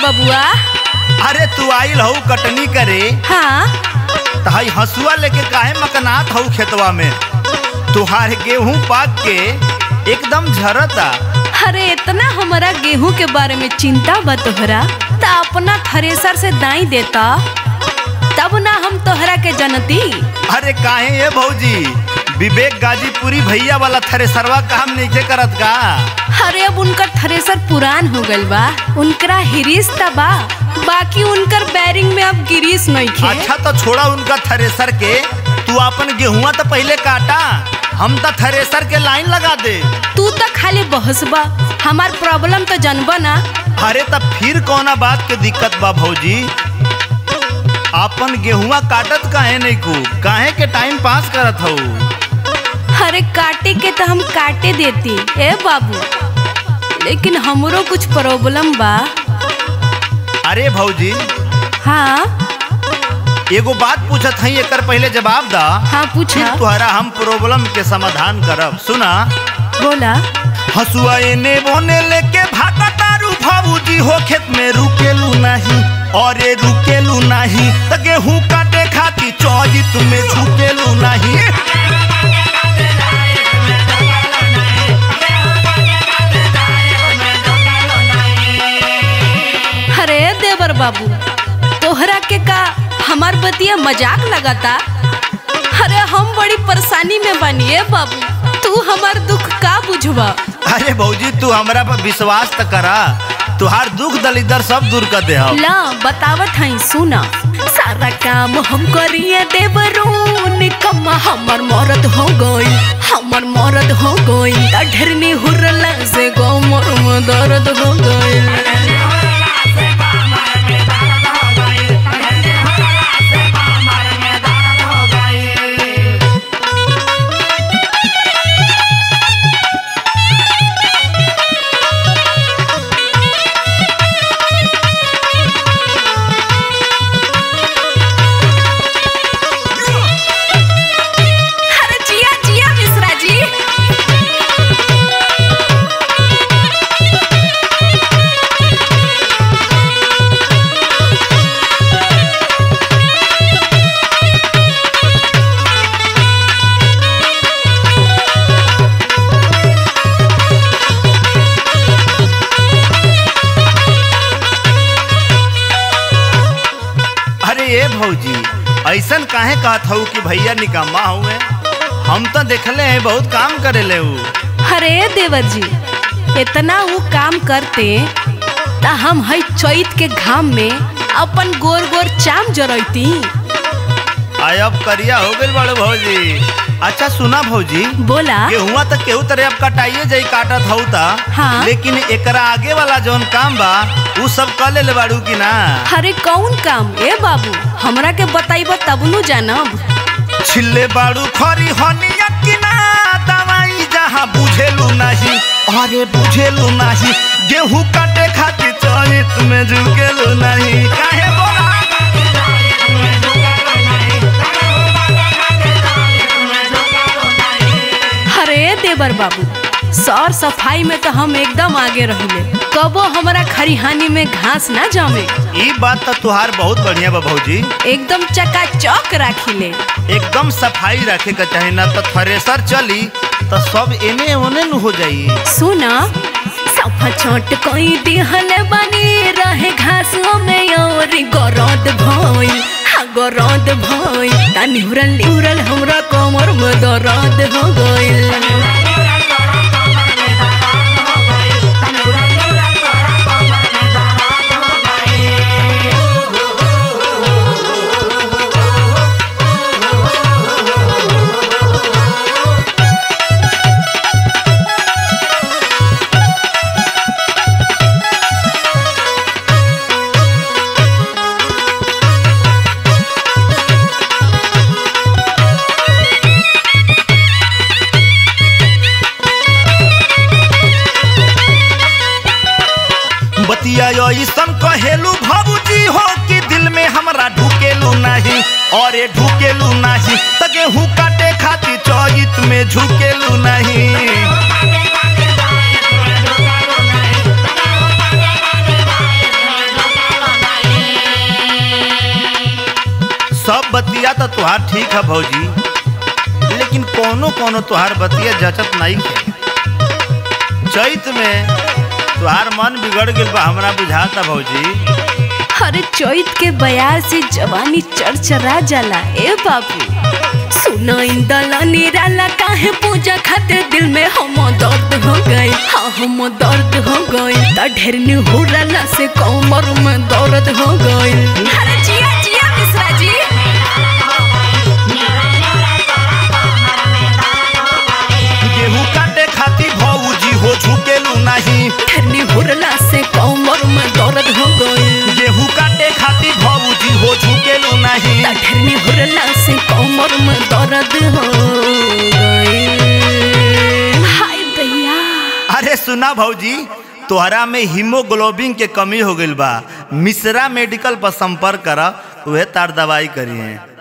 बबुआ अरे तू आइल हऊ कटनी करे हाँ तहाई हसुआ लेके काहे मकनात हऊ खेतवा में तुहार गेहूं पाक के एकदम झरता अरे इतना हमारा गेहूं के बारे में चिंता बा तोहरा त अपना थ्रेसर से दाई देता तब ना हम तोहरा के जनती अरे काहे ये भौजी विवेक गाजीपुरी भैया वाला थ्रेसरवा काम नहीं करत का अरे अब उनकर थ्रेसर पुरान हो गइल बा उनकरा हिरिस त बा बाकी उनकर बैरिंग में अब गिरीस नहीं खे अच्छा तो छोड़ा उनका थ्रेसर के तू अपन गेहुआ तो पहले काटा हम तो थ्रेसर के लाइन लगा दे तू तो खाली बहसबा हमार प्रॉब्लम तो जनबा ना अरे तब फिर कौना बात के दिक्कत बा भौजी अपन गेहुआ काटत काहे नहीं को काहे के टाइम पास करत हऊ अरे काटे के तो हम काटे देती ए बाबू लेकिन हमरो कुछ प्रॉब्लम बा अरे भौजी हाँ एगो बात पूछत हई एकर पहले जवाब दा हाँ पूछा फिर तुहरा हम प्रॉब्लम के समाधान करब सुना बोला हसुआ एने बोने लेके भागा तारू भाऊजी हो खेत में रुकेलू नहीं और ये रुकेलू नहीं त गेहूं काटे खाती चौजी तुम्हें झुकेलू नहीं अरे देवर बाबू तोहरा के का हमार बतिया मजाक लगाता अरे हम बड़ी परेशानी में बनिए बाबू तू हमार दुख का बुझवा अरे भौजी तू हमरा पर विश्वास त करा तुहार दुख दलिदर सब दूर कर दे हम ला बतावत हई सुना सारा काम हम करिए देवरून कम हमर मरद हो गई हमर मरद हो गई ढेरनी हुरला से गो मोर में दर्द हो गई अरे जिया जिया मिश्रा जी अरे ये भौजी ऐसन काहे कहत हऊ कि भैया निकम्मा हुए हम तो देखले हैं बहुत काम करे ले ऊ अरे देवर जी इतना वो काम करते ता हम हई चैत के घाम में अपन गोर गोर चाम जरैती आय अब करिया हो गइल बड़े भौजी अच्छा सुना भौजी बोला गेहुआ तो केहू तरह अब कटाइए जाई काटत हऊ ता हाँ। लेकिन एकरा आगे वाला जौन काम बा उ सब कर ले बाड़ू की ना अरे कौन काम ए बाबू हमरा के बताइब तब नु जानब छिल्ले बाड़ू खरी हनिया की ना दवाई जहाँ बुझेलू नहीं अरे बुझेलू नहीं गेहूं काटे खातिर चरित में झुकेलू नहीं काहे बोला अरे देवर बाबू सौर सफाई में तो हम एकदम आगे रहिले कबो हमारा खरिहानी में घास ना जमे ई बात तो तुहार बहुत बढ़िया बा भौजी एकदम चकाचौक राखिले एकदम सफाई रखे के चाही ना तो थ्रेसर चली तो सब एने ओने न हो जाई सुना सफा छोट कोई दिहल बनी रहे घासों में और गरद भई हाँ गरद भई ता निहुरल निहुरल हमरा कमर में दर्द हो गइल बतिया ऐसन कहेलू भाबूजी हो कि दिल में हमरा ढुकेलू नहीं और ये ढुकेलू नहीं त गेहूं काटे खातिर चौजित में झुकेलू नहीं तो तुहार ठीक है भौजी लेकिन कोनो कोनो तुहार बतिया जचत नहीं है चैत में तुहार मन बिगड़ गइल बा हमरा बुझाता भौजी अरे चैत के बयार से जवानी चरचरा जाला ए बाबू सुना इंदला निराला काहे पूजा खातिर दिल में हम दर्द हो गए हाँ हम दर्द हो गए त ढेर निहुरला से कमर में दर्द हो गए अरे जिया जिया मिश्रा जी गेहूं काटे खातिर भौजी हो झुकेलू नहीं ढेर निहुरला से कमर में दर्द हो गए गेहूं काटे खातिर भौजी हो झुकेलू नहीं त ढेर निहुरला से कमर में दर्द हो गए हाय दैया अरे सुना भौजी तोहरा में हीमोग्लोबिन के कमी हो गइल बा मिश्रा मेडिकल पर संपर्क कर उहे तार दवाई करी है